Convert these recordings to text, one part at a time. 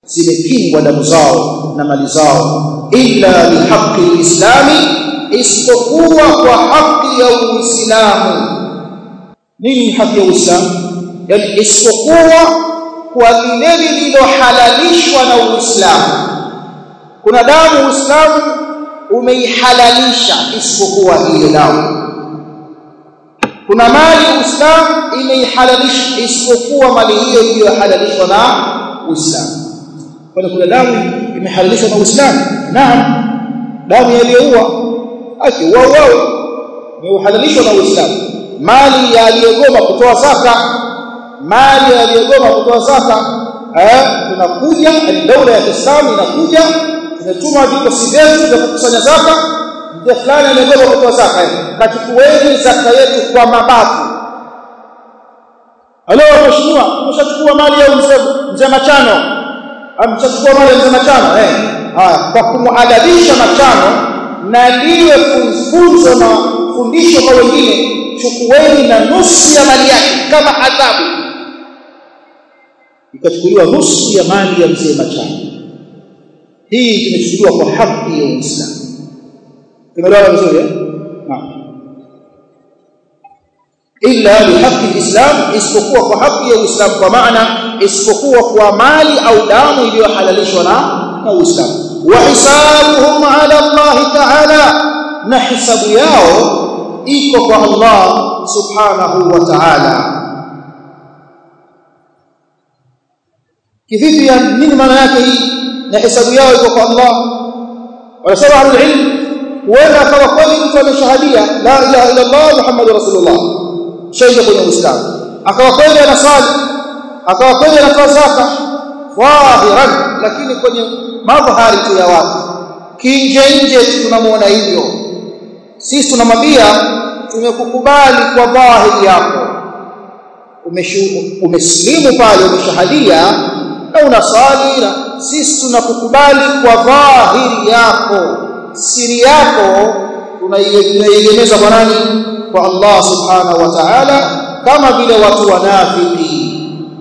zimekingwa damu zao na mali zao illa bihaqqi lislami isipokuwa kwa haki ya uislamu nini haki ya uislamu yani isipokuwa kwa lile lililohalalishwa na uislamu kuna damu uislamu umeihalalisha isipokuwa hiyo damu kuna mali uislamu imeihalalisha isipokuwa mali hiyo iliyohalalishwa na uislamu kwani kuna damu imehalalishwa na uislamu naam damu yaliyoua akiua uawe imehalalishwa na uislamu mali ya aliyegoma kutoa zaka mali ya aliyegoma kutoa zaka eh tunakuja daula ya Kiislamu inakuja imetuma vikosi vyetu vya kukusanya zaka mzee fulani amegoma kutoa zaka kachukueni zaka yetu kwa mabavu Halo mheshimiwa umeshachukua mali ya mzee mzee Machano amechukua mali ya mzee Machano eh haya kwa kumuadabisha Machano na liwe funzo na fundisho kwa wengine chukueni na nusu ya mali yake kama adhabu ikachukuliwa nusu ya mali ya mzee Machano hii imechukuliwa kwa haki ya Uislamu tumeelewa vizuri eh naam illa bihaqqi alislam isipokuwa kwa haki ya Uislamu kwa maana isipokuwa kwa mali au damu iliyohalalishwa na na Uislamu wa hisabuhum ala Allah ta'ala na hisabu yao iko kwa Allah subhanahu wa ta'ala kivipi ya nini maana yake hii na hisabu yao iko kwa Allah wanasema ahlul ilm huenda akawa kweli mtu ameshahadia la ilaha illa Allah muhammadur rasulullah shaida kwenye uislamu akawa kweli anasali akawa kweli anatoa zaka dhahiran lakini kwenye madhahari tu ya watu kinje nje tunamuona hivyo sisi tunamwambia tumekukubali kwa dhahiri yako umesilimu pale umeshahadia na unasali na sisi tunakukubali kwa dhahiri yako siri yako tunaiegemeza kwa nani kwa Allah subhanahu wa ta'ala kama vile watu wanafiki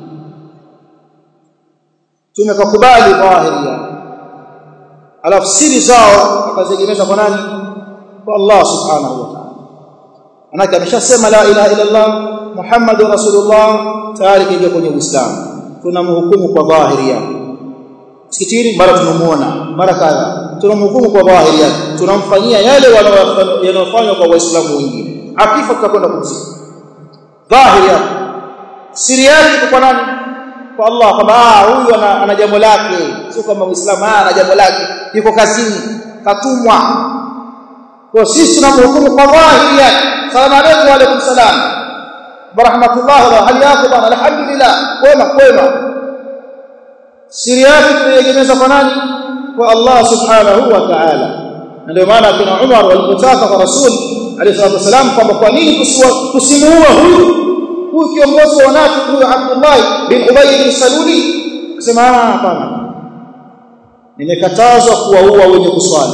tumekukubali dhahiri yako alafu siri zao akaziegemeza kwa nani kwa Allah subhanahu wa ta'ala manake ameshasema la ilaha illa Allah Muhammadur Rasulullah tayari kaingia kwenye Uislamu tunamhukumu kwa dhahiri yake msikitini mara tunamuona mara kadha tunamhukumu kwa dhahiri yake tunamfanyia yale yanayofanywa kwa waislamu wengine akifa tutakwenda kumzika dhahiri yake siri yake kwa nani kwa Allah kwamba ah huyu ana, ana jambo lake sio kama muislamu ah ana jambo lake yuko kazini katumwa kwa sisi tunamhukumu kwa dhahiri yake salamu alaykum wa alaykum salam barahmatullah wa hali yako bana alhamdulillah kwema kwema siri yake tunaiegemeza kwa nani kwa Allah subhanahu wa ta'ala ndio maana kuna Umar walipotaka kwa Rasul alayhi salatu wasalam kwamba kwa nini tusimuue huyu huyu kiongozi wa wanafiki huyu Abdullah bin Ubay bin Saluli akasema hapana nimekatazwa kuwaua wenye kuswali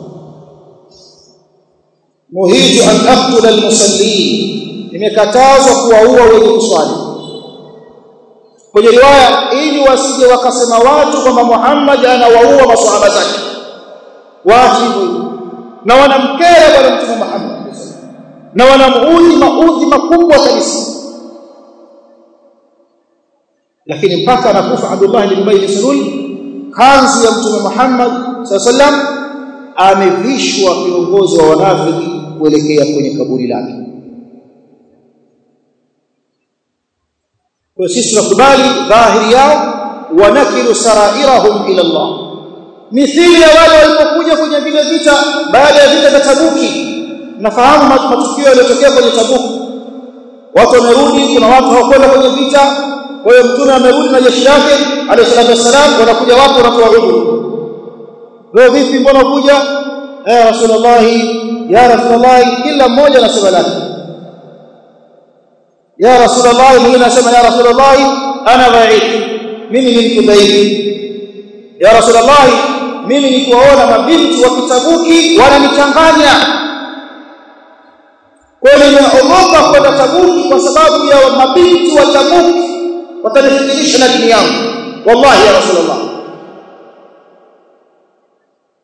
muhitu an aqtula almusallin nimekatazwa kuwaua wenye kuswali kwenye riwaya ili wasije wakasema watu kwamba Muhammad anawaua maswahaba zake wajibu na wanamkera bwana mtume Muhammad na wanamuudhi maudhi makubwa kabisa lakini mpaka anakufa Abdullah bin Ubay bin Salul kanzu ya mtume Muhammad sallam amevishwa viongozi wa wanafiki kuelekea kwenye kaburi lake kwa sisi tunakubali dhahiri yao wanakilu sarairahum ila Allah mithili ya wale walipokuja kwenye vile vita baada ya vita vya Tabuki nafahamu matukio yaliyotokea kwenye Tabuki watu wamerudi kuna watu hawakwenda kwenye vita kwa hiyo mtume amerudi na jeshi lake alayhi salatu wasalam wanakuja watu wanatoa udhu leo vipi mbona kuja eh rasulullah ya rasulullah kila mmoja anasema lake ya rasulullah mwingine anasema ya rasulullah ana ba'id mimi ni mtu dhaifu ya rasulullah mimi nikiwaona mabinti wa kitabuki wananichanganya kwa hiyo nimeogopa kwenda tabuki kwa sababu ya mabinti wa tabuki watanifikirisha na dini yangu wallahi ya rasulullah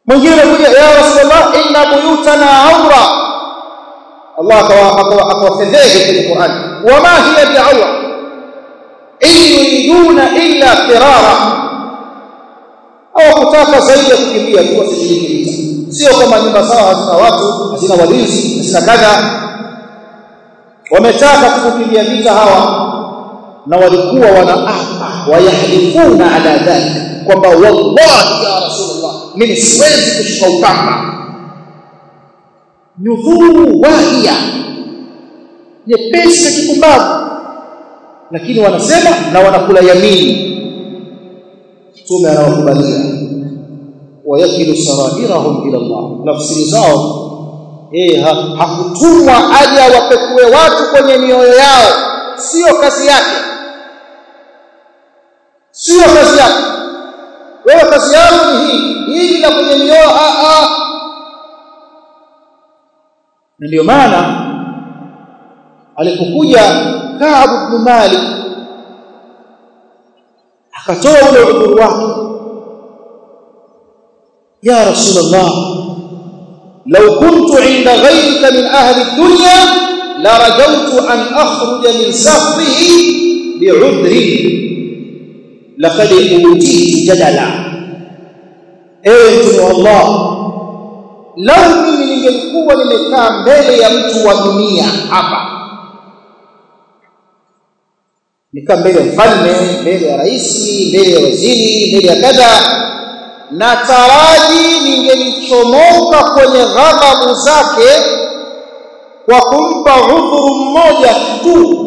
mwingine anakuja ya rasulullah inna buyutana awra Allah akawafedhehe kwenye Qur'an wama hiya bi'awra in yuriduna illa firara au kutaka zaidi ya kukimbia tu wasishiriki vita sio kama nyumba zao hazina watu hazina walinzi hazina kadha wametaka kukimbia vita hawa na walikuwa wanaapa wayahlifuna ala dhalika kwamba wallahi ya rasulullah mimi siwezi kushika upanga nyudhuru wahia nyepesi na kipumbavu lakini wanasema na wanakula yamini mtume anawakubalia wayakilu sarairahum ila Allah nafsiri zao eh hakutumwa aje awapekue watu kwenye mioyo yao sio kazi yake sio kazi yake wewe kazi yako ni hii hii na kwenye mioyo a a ndio maana alipokuja Ka'b ibn Malik akatoa ule udhuru wake ya rasulullah law kuntu inda ghayrika min ahli dunya la rajawtu an akhruja min safrihi bi'udri laqad utitu jadala ewe mtume wa Allah lau mimi ningelikuwa nimekaa mbele ya mtu wa dunia hapa nikaa mbele ya mfalme mbele ya rais mbele ya waziri mbele ya kadha na taraji ningelichomoka kwenye ghadhabu zake kwa kumpa udhuru mmoja tu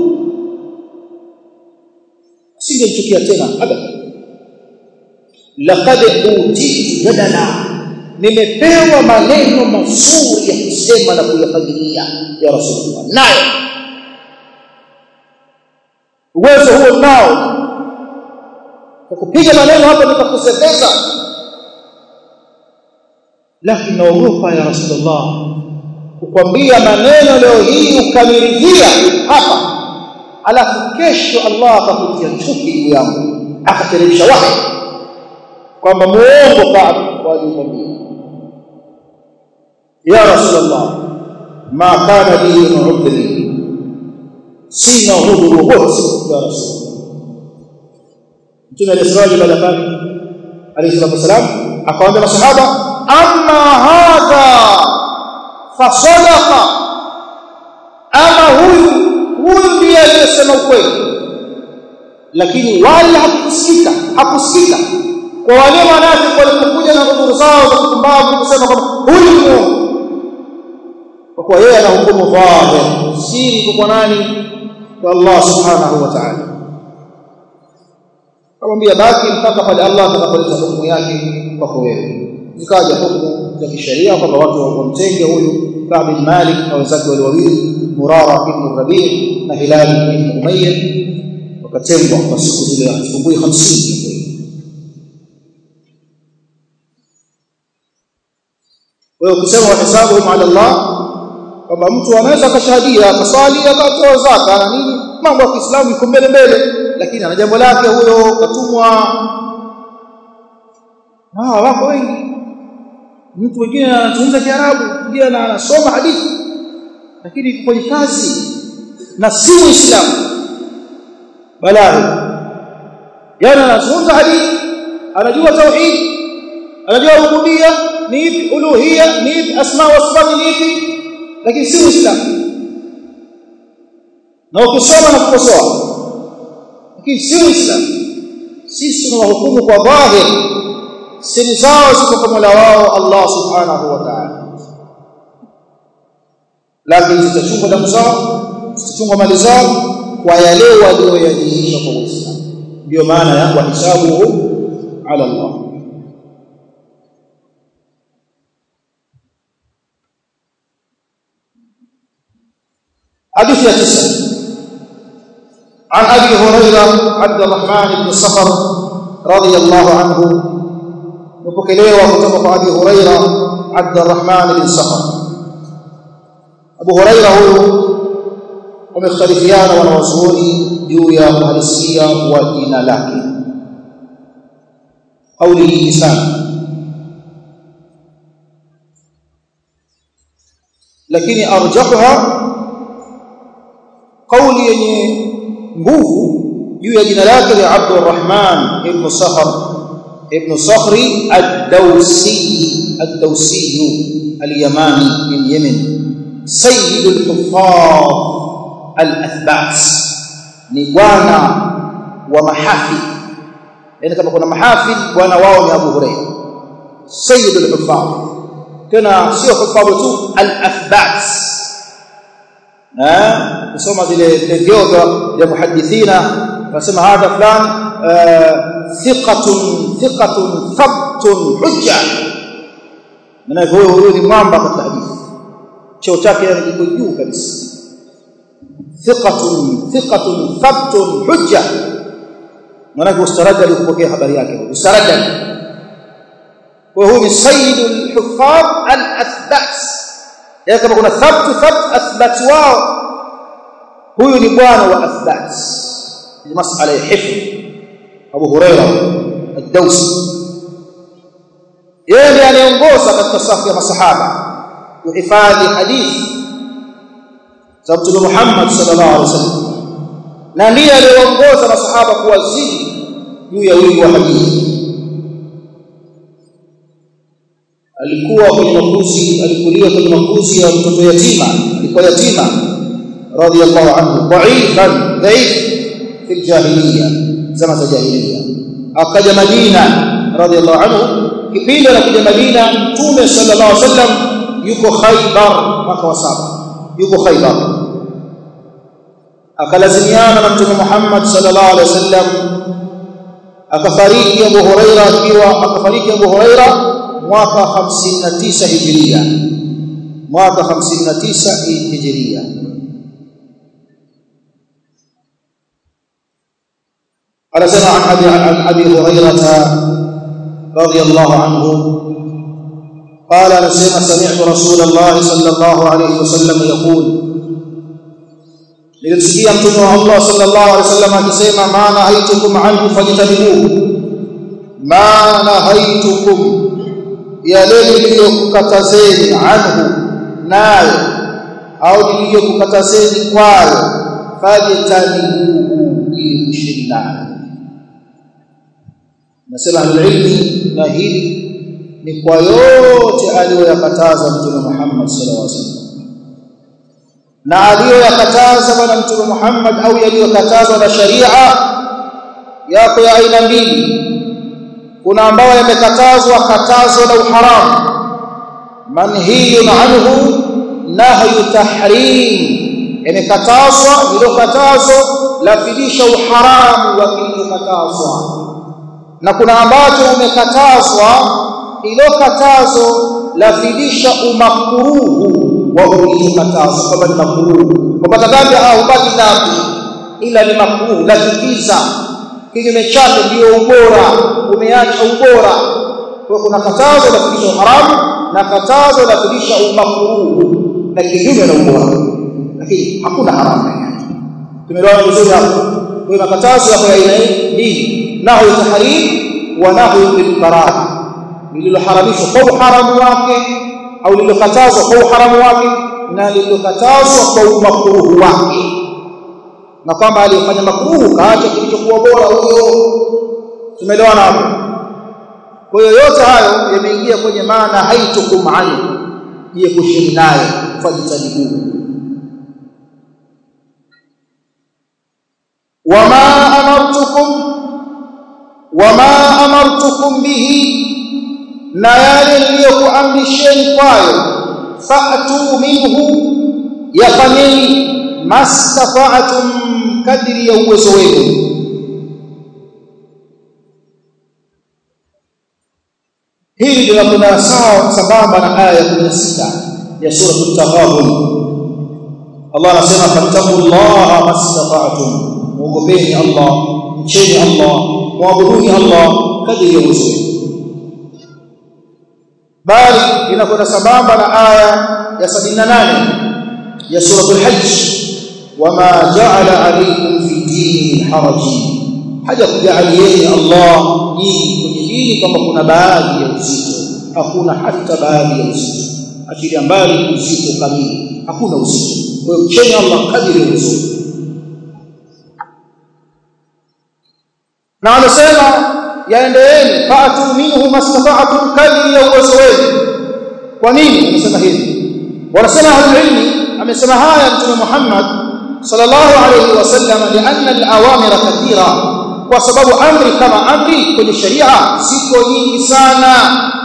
singemchukia tena abada laqad utitu jadala nimepewa maneno mazuri ya kusema na kuyafadhilia ya rasulullah nayo uwezo huo nao kwa kupiga maneno hapa nitakusepesa lakini naogopa ya rasulullah kukwambia maneno leo hii ukamiridhia hapa alafu kesho Allah akakutia chuki juu yangu akateremsha wahi kwamba muongo Ka'b walikwambia ya rasulullah ma kana bi udhri sina udhuru wowote ya rasulullah mtume alisraji baada pale alayhi salatu wasalam akawaambia masahaba amma hadha fasadaqa ama huyu huyu ndiye aliyesema ukweli lakini wala hakusikika hakusikika kwa wale wanafiki walipokuja na udhuru zao za kupumbavu kusema kwamba huyu ni muongo kwa kuwa yeye anahukumu dhahir siri kwa nani kwa Allah subhanahu wa ta'ala kamwambia baki mpaka pale Allah atakapoleta hukumu yake kwako wewe zikaja hukumu za kisheria kwamba watu wamtenge huyu Ka'b bin Malik na wenzake wale wawili Murara ibn Rabi' na Hilal ibn Umayyah wakatengwa kwa siku zile asubuhi 50 wewe ukisema wahesabu ala Allah kwamba mtu anaweza akashahadia akaswali akatoa zaka na nini mambo ya Kiislamu iko mbele mbele lakini ana jambo lake huyo katumwa ah wako wengi mtu mwingine anazungumza Kiarabu mwingine anasoma hadithi lakini kwenye kazi na si Muislamu balaa yani anazungumza hadithi anajua tauhid anajua rububia ni ipi uluhia ni ipi asma wa sifat ni ipi lakini si Muislamu na ukisoma na kukosoa lakini si Muislamu sisi tunawahukumu kwa dhahir siri zao ziko kwa Mola wao Allah subhanahu wa ta'ala lakini zitachungwa damu zao zitachungwa mali zao kwa yale walioyadhihirisha kwa Uislamu ndio maana ya wahisabu ala Allah حديث تسعة عن أبي هريرة عبد الرحمن بن صخر رضي الله عنه وبكليه وكتب أبي هريرة عبد الرحمن بن صخر أبو هريرة هو ومختلفيان ونوزوني جويا مهلسية ودين لك قوله لسان lakini arjahuha kauli yenye nguvu juu ya jina lake ni Abdurrahman ibn Sahr ibn Sakhri ad-Dawsi ad-Dawsi al-Yamani min Yemen sayyid al-huffaz al-athbat ni bwana wa mahafidh yani kama kuna mahafidh bwana wao ni Abu Hurairah sayyid al-huffaz tena sio huffaz tu al-athbat eh kusoma zile vyeo vya muhadithina wasema hadha fulani thiqatun thiqatun thabtun hujja maana huyo huyo ni mwamba katika hadithi cheo chake kiko juu kabisa thiqatun thiqatun thabtun hujja maana ustaraja kupokea habari yake ustaraja kwa huyu ni sayyidul huffaz al-athbat ya kama kuna thabt thabt athbat wao huyu ni bwana wa athbat ni masala ya hifdh Abu Huraira ad-Dawsi yeye ndiye anaongoza katika safu ya masahaba kuhifadhi hadithi za Mtume Muhammad sallallahu alaihi wasallam na ndiye aliongoza masahaba kuwazidi juu ya wingi wa hadithi alikuwa kwenye makuzi alikulia kwenye makuzi ya mtoto yatima alikuwa yatima radiyallahu anhu dhaifan dhaif fi jahiliya zama za jahiliya akaja Madina radiyallahu anhu kipindi anakuja Madina mtume sallallahu alaihi wasallam yuko Khaybar mwaka wa saba yuko Khaybar akalazimiana na mtume Muhammad sallallahu alaihi wasallam akafariki Abu Huraira akiwa akafariki Abu Huraira mwaka 59 Hijria mwaka 59 Hijria anasema an abi an abi hurairah radiyallahu anhu قال anasema sami'tu rasulullah sallallahu alayhi wasallam yaqul nilimsikia mtume wa Allah sallallahu alayhi wasallam akisema maana haitukum anhu fajtanibuhu maana haitukum yale niliyokukatazeni anhu nayo au niliyokukatazeni kwayo fajtanibuhu ili kushindana nasema alilmi na hili ni kwa yote aliyoyakataza mtume Muhammad sallallahu alaihi wasallam na aliyoyakataza bwana mtume Muhammad au yaliyokatazwa na sharia yako ya aina mbili kuna ambayo yamekatazwa katazo la uharamu manhiyun anhu nahyu tahrim yamekatazwa hilo katazo lafidisha uharamu wa kilichokatazwa na kuna ambacho umekatazwa hilo katazo lafidisha umakuruhu wa uliokatazwa kwamba ni makuruhu kupata dhambi au hupati dhambi ila ni makuruhu lafikiza kinyume chake ndio ubora umeacha ubora kwa kuna katazo lafidisha uharamu na katazo lafidisha umakuruhu na kinyume na ubora lakini hakuna haramu yake tumeelewana vizuri hapo kwa makatazo yako ya aina mbili nahu tahrim wa nahu bil karaha lililoharamishwa kwa uharamu wake au lililokatazwa kwa uharamu wake na lililokatazwa kwa umakruhu wake na kwamba aliyefanya makruhu kaacha kilichokuwa bora huyo tumeelewana hapo kwa hiyo yote hayo yameingia kwenye maana haitukum anhu jiepusheni naye fajitanibuhu wama amartukum wama amartukum bihi na yale niliyokuamrisheni kwayo fa'tu minhu yafanyeni mastata'tum kadri ya uwezo wenu hili linakwenda sawa sambamba na aya ya 16 ya sura at-taghabun Allah anasema fattaqullaha mastata'tum muogopeni Allah mcheni Allah muabuduni Allah kadri ya uwezo wenu bali inakwenda sambamba na aya ya 78 ya suratul hajj wama ja'ala alaykum fi dini haraj haja kujalieni Allah nyinyi kwenye dini kwamba kuna baadhi ya uzito hakuna hata baadhi ya uzito achilia mbali uzito kamili hakuna uzito kwa hiyo mcheni Allah kadiri ya uzito na anasema yaendeeni fa'tu minhu mastata'tum kadri ya uwezo wenu kwa nini anasema hivi wanasema ahlulilmi amesema haya mtume Muhammad sallallahu alayhi wasallam lianna al-awamira kathira kwa sababu amri kama amri kwenye sharia ziko nyingi sana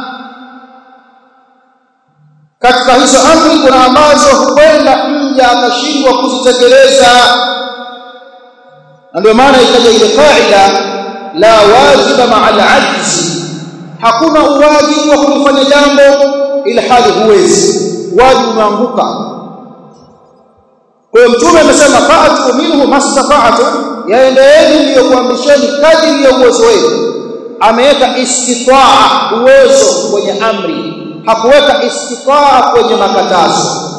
katika hizo amri kuna ambazo huenda mja akashindwa kuzitekeleza na ndio maana ikaja ile kaida la wajiba ma'a al-ajzi hakuna uwajibu wa kufanya jambo ila hali huwezi wajibu umeanguka kwa hiyo mtume amesema fa'atu minhu mastata'tu yaendeeni niliyokuamrisheni kadiri ya uwezo wenu ameweka istitaa uwezo kwenye amri hakuweka istitaa kwenye makatazo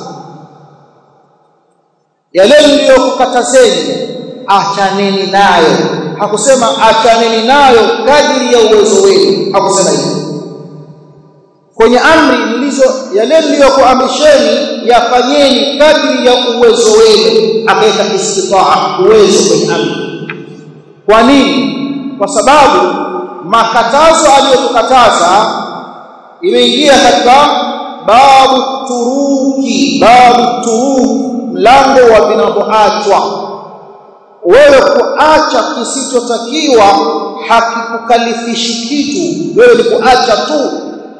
yale niliyokukatazeni achaneni nayo hakusema achaneni nayo kadiri ya uwezo wenu hakusema hivyo kwenye amri nilizo yale niliyokuamrisheni yafanyeni kadri ya uwezo wenu akaweka istitaa uwezo kwenye amri kwa nini kwa sababu makatazo aliyotukataza imeingia katika babu turuki babu turuki mlango wa vinavyoachwa wewe kuacha kisichotakiwa hakikukalifishi kitu wewe ni kuacha tu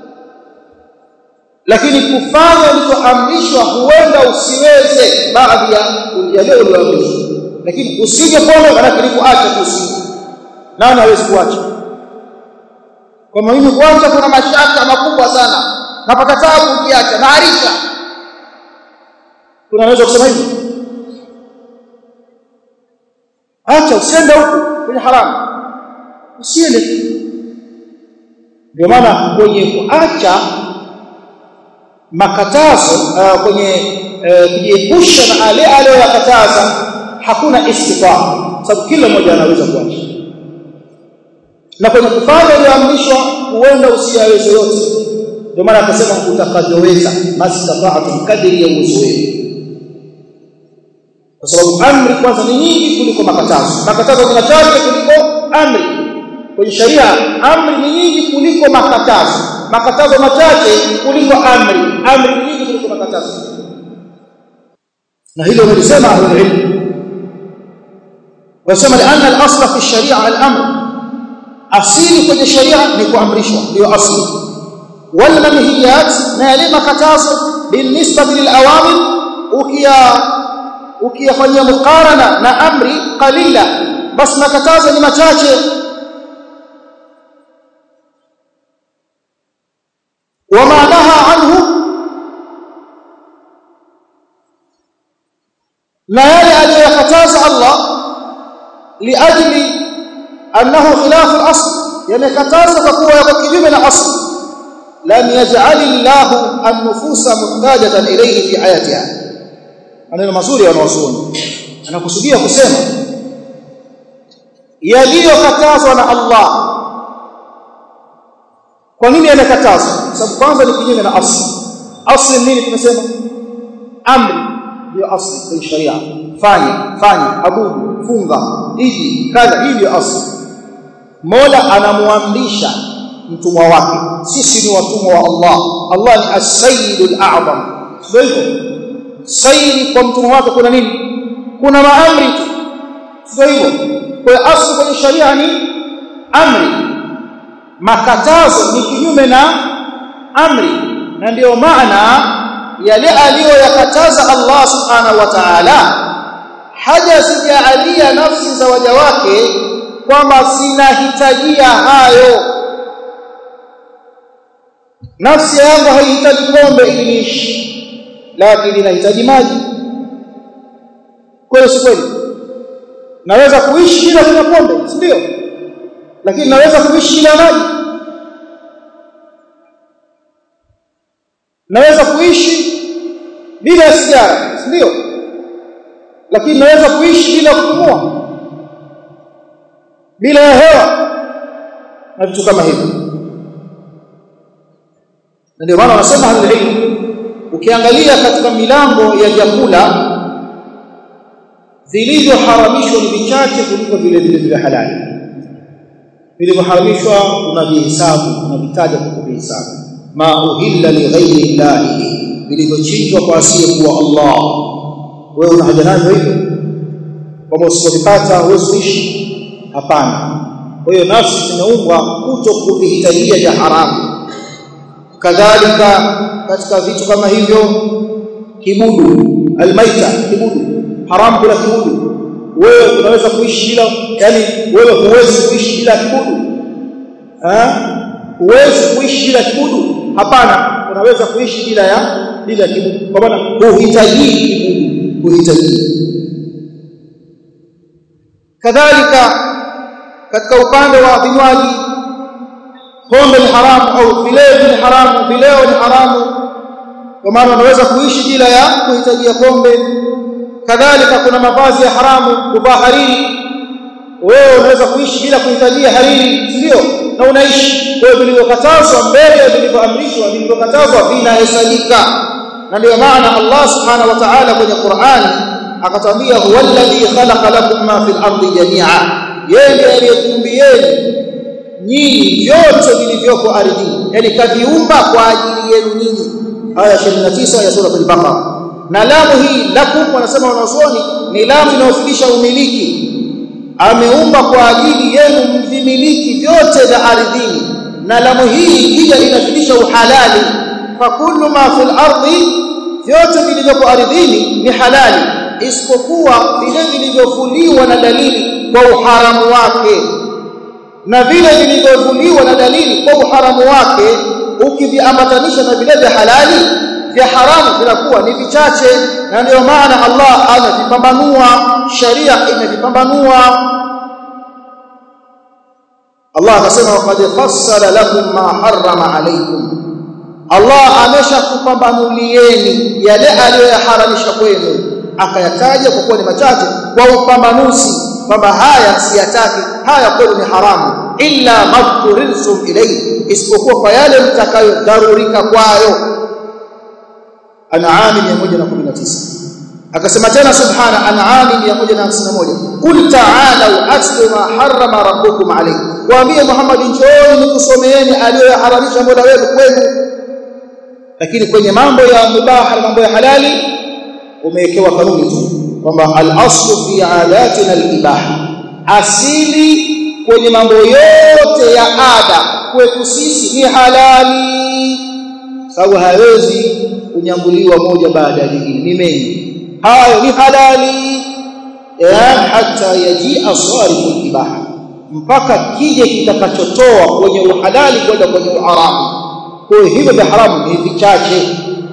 lakini kufanya ulichoamrishwa huenda usiweze baadhi ya yale uliyoamrishwa lakini usije pole maana ni kuacha tu usije nani hawezi kuacha kwa mimi kuacha kuna mashaka makubwa sana napata taabu ukiacha naarisha tunaweza kusema hivi acha usiende huko kwenye haramu usiende ndio maana kwenye kuacha makatazo uh, kwenye uh, kujiepusha na ale aliyoyakataza hakuna istitaa sababu kila mmoja anaweza kuacha na kwenye kufanya iliyoamrishwa huenda usiyaweze yote ndio maana akasema utakavyoweza mastata'tum kadri ya uwezo wenu kwa sababu amri kwanza ni nyingi kuliko makatazo makatazo ni machache kuliko amri kwenye sharia amri ni nyingi kuliko makatazo makatazo machache kuliko amri amri ni nyingi kuliko makatazo na hilo nilisema ahlul ilm wasema lianna al-asla fi sharia al-amr asili kwenye sharia ni kuamrishwa ndio asili wal manhiyat na yale makatazo binisba lil awamir ukia ukiyafanyia muqarana na amri qalila bas makatazo ni machache وما نهى عنه na yale aliyokataza Allah liajli annahu khilafu al-asl yamekataza kwa kuwa yako kinyume na asl lam yaj'al Allah an-nufusa muhtajatan ilayhi fi hayatiha maneno mazuri wanawazuoni anakusudia kusema yaliyokatazwa na Allah kwa nini yamekatazwa sababu kwanza ni kinyume na asli asli nini tumesema amri ndio asli kwenye sharia fanya fanya abudu funga hiji kadha hii ndio asli mola anamuamrisha mtumwa wake sisi ni watumwa wa Allah Allah ni as-sayyidul a'zam ndio hivyo sayyidi kwa mtumwa wake kuna nini kuna maamri tu ndio hivyo kwa asli kwenye sharia ni amri makatazo ni kinyume na amri na ndiyo maana yale aliyoyakataza Allah subhanahu wa ta'ala hajazijaalia nafsi za waja wake kwamba zinahitajia hayo nafsi yangu haihitaji pombe ili niishi lakini inahitaji maji kweli si kweli naweza kuishi bila kunywa pombe si ndio lakini naweza kuishi bila maji naweza kuishi bila sigara ndio lakini naweza kuishi bila kupumua bila hewa na vitu kama hivyo ndio maana wanasema halilmu ukiangalia katika milango ya vyakula vilivyoharamishwa ni vichache kuliko vile vile vya halali vilivyoharamishwa unavihesabu unavitaja kwa kuvihesabu ma uhilla li ghairi llahi vilivyochinjwa kwa asiyekuwa Allah wewe una haja navyo hivyo kwamba usipopata huwezi kuishi hapana kwa hiyo nafsi zimeumbwa kuto kuvihitajia vya haramu kadhalika katika vitu kama hivyo kibudu almaita kibudu haramu kula kibudu wewe unaweza kuishi bila yani wewe huwezi kuishi bila kibudu eh huwezi kuishi bila kibudu hapana unaweza kuishi bila ya bila kibudu kwa maana huhitaji kibudu huhitaji kadhalika katika upande wa vinywaji pombe ni haramu au vileo ni haramu vileo ni haramu kwa maana unaweza kuishi bila ya kuhitajia pombe kadhalika kuna mavazi ya haramu kuvaa hariri wewe unaweza kuishi bila kuhitajia hariri ndio na unaishi wewe vilivyokatazwa mbele vilivyoamrishwa vilivyokatazwa vinahesabika na ndio maana Allah subhanahu wa ta'ala kwenye Qur'an akatwambia huwa alladhi khalaqa lakum ma fil ardi jami'a yeye aliyekumbieni nyinyi vyote vilivyoko ardhini yani kaviumba kwa ajili yenu nyinyi aya 29 ya sura al-Baqara na lamu hii lakum wanasema wanazuoni ni lamu inayofundisha umiliki ameumba kwa ajili yenu mvimiliki vyote vya ardhini na lamu hii pia inafundisha uhalali fa kullu ma fil ardi vyote vilivyoko ardhini ni halali isipokuwa vile vilivyofuliwa na dalili kwa uharamu wake na vile vilivyovuliwa na dalili kwa uharamu wake ukiviambatanisha na vile vya halali vya haramu vinakuwa ni vichache na ndio maana Allah amevipambanua sharia imevipambanua Allah akasema waqad fassala lakum ma harrama alaykum Allah ameshakupambanulieni yale aliyoyaharamisha kwenu akayataja kwa kuwa ni machache kwa upambanuzi kwamba haya siyataki haya kwenu ni haramu illa madhkurilsum ilayhi isipokuwa kwa yale mtakayodharurika kwayo An'am 119 akasema tena subhana An'am 151 qul ta'alu atlu ma harrama rabbukum alayhi waambie Muhammad njooni nikusomeeni aliyoharamisha Mola wenu kwenu lakini kwenye mambo ya mubaha na mambo ya halali umewekewa kanuni tu kwamba al-aslu fi adatina al-ibaha asili kwenye mambo yote ya ada kwetu sisi ni halali sababu hawezi kunyambuliwa moja baada ya jingine ni mengi hayo ni halali ya hata yaji asarifu al-ibaha mpaka kije kitakachotoa kwenye uhalali kwenda kwenye uharamu kwa hivyo vya haramu ni vichache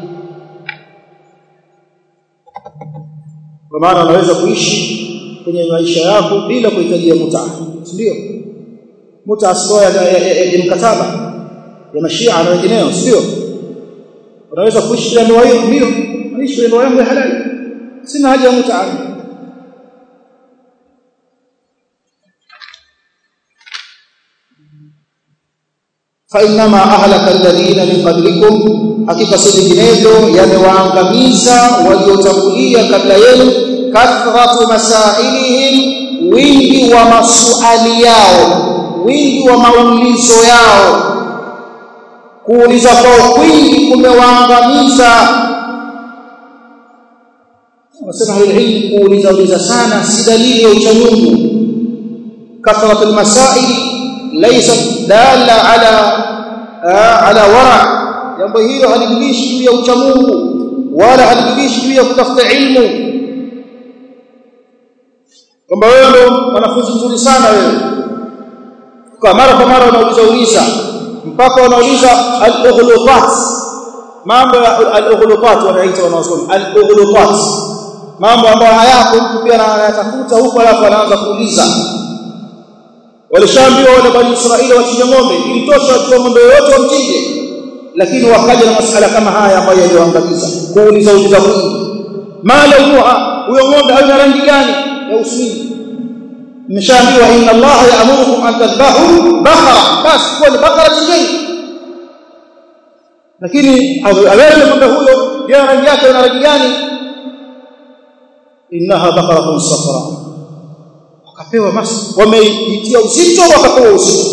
kwa maana unaweza kuishi kwenye maisha yako bila kuhitajia muta ndio muta sio ya, ya, ya, ya mkataba ya mashia na wengineo sio unaweza kuishi bila ndoa hiyo ndio naishi ndoa yangu ya halali sina haja ya muta فإنما أهلك الذين من قبلكم hakika si vinginevyo yamewaangamiza waliotangulia kabla yenu kathratu masailihim wingi wa masuali yao wingi wa maulizo yao kuuliza kwao kwingi kumewaangamiza wanasema ilmu kuuliza uliza sana si dalili ya uchamungu kathratu almasail laysat dalla ala ala wara jambo hilo halidilishi juu ya uchamungu wala halidilishi juu ya kutafuta ilmu kwamba wewe ndo mwanafunzi mzuri sana wewe kwa mara kwa mara unauliza uliza mpaka unauliza al-ughlutat mambo ya al-ughlutat wanaita wanaosoma al-ughlutat mambo ambayo hayako mtu pia anayatafuta huko alafu anaanza kuuliza walishaambiwa wale bani Israeli wachinje ng'ombe ilitosha wachukue ng'ombe yote wamchinje lakini wakaja na masala kama haya ambayo yaliyoangamiza kuuliza uliza mwingi mala huwa huyo ng'ombe ana rangi gani ya uswini mmeshaambiwa inna Allah ya'murukum an tadhbahu baqara basi kwa ni baqara chinjeni lakini awele ng'ombe huyo ya rangi yake na rangi gani innaha baqaratun safra wakapewa mas wameitia uzito wakapewa uzito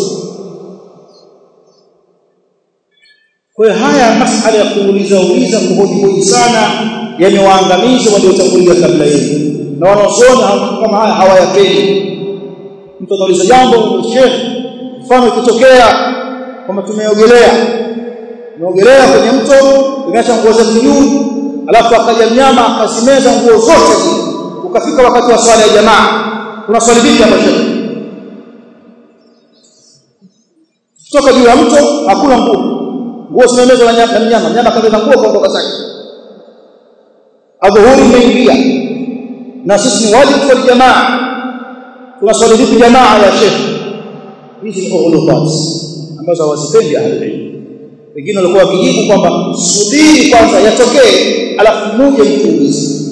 kwa hiyo haya masala ya kuuliza uliza kuhoji sana yamewaangamiza waliotangulia kabla yenu na wanaosoma kama haya hawayapendi mtu anauliza jambo sheikh mfano ikitokea kwamba tumeogelea tumeogelea kwenye mto tumeacha nguo zetu juu alafu akaja mnyama akazimeza nguo zote ukafika wakati wa swala ya jamaa kuna swali vipi hapo sheikh kutoka juu ya mto hakuna nguo nguo zimemezwa na mnyama mnyama kabeba nguo kuondoka zake adhuhuri imeingia na sisi ni wajibu kwa jamaa tunaswali vipi jamaa ya sheikh hizi ni ughulubat ambazo hawazipendi ahli wengine walikuwa wakijibu kwamba subiri kwanza yatokee alafu muje mtuulize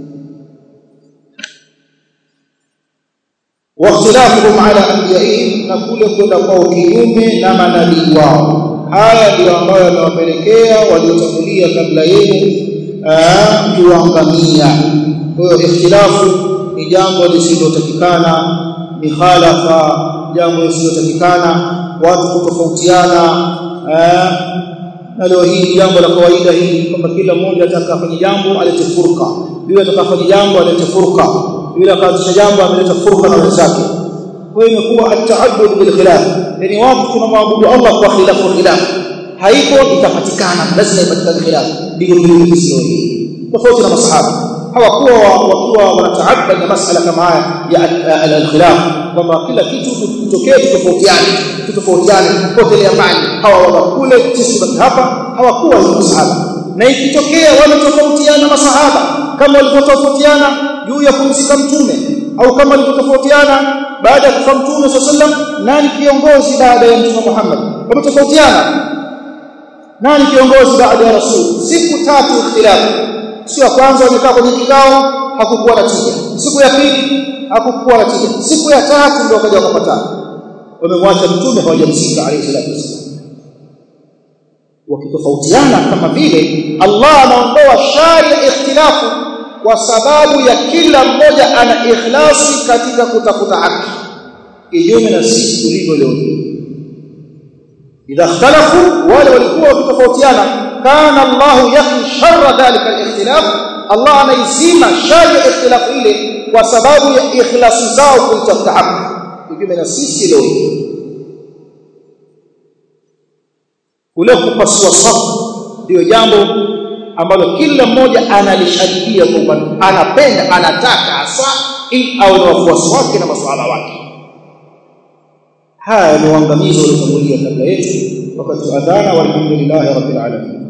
واختلافهم على انبيائهم na kule kwenda kwao kinyume na manabii wao haya ndio ambayo yamewapelekea waliotangulia kabla yenu kuangamia kwa hiyo ikhtilafu ni jambo lisilotakikana mikhalafa jambo lisilotakikana watu kutofautiana na leo hii jambo la kawaida hili kwamba kila mmoja atakafanya jambo alete furqa yule atakafanya jambo alete furqa yule akaanzisha jambo ameleta furqa na wenzake kwa hiyo imekuwa at-ta'abbud bil khilaf yani watu tunamwabudu Allah kwa khilafu khilaf haipo itapatikana lazima ipatikane khilaf ndio ndio Uislamu tofauti na masahaba hawakuwa wakiwa wanataabad na masala kama haya ya al-khilaf kwamba kila kitu kitokee tofautiane tofautiane potelea mbali hawa wakule sisi baki hapa hawakuwa hizo masahaba na ikitokea wametofautiana masahaba kama walivyotofautiana juu ya kumzika mtume au kama walivyotofautiana baada ya kufa mtume sallam nani kiongozi baada ya mtume Muhammad wametofautiana nani kiongozi baada ya rasul siku tatu ikhtilafu siku ya kwanza wamekaa kwenye kikao hakukuwa na tija siku ya pili hakukuwa na tija siku ya tatu ndio wakaja wakapatana wamemwacha mtume hawajamzika alayhi salatu wasallam wakitofautiana kama vile Allah anaondoa shari ya ikhtilafu kwa sababu ya kila mmoja ana ikhlasi katika kutafuta haki kinyume na sisi tulivyo leo idha ikhtalafu wale walikuwa wakitofautiana kana Allah yakhi sharra dhalika al-ikhtilaf Allah anaizima shari ya ikhtilafu ile kwa sababu ya ikhlasi zao kutafuta haki kinyume na sisi leo kule kupasua safu ndio jambo ambalo kila mmoja analishabikia kwamba anapenda anataka hasa ili awe na wafuasi wake na masuala wake haya ni uangamizi uliotangulia kabla yetu wakati adhana walhamdulillahi rabbil alamin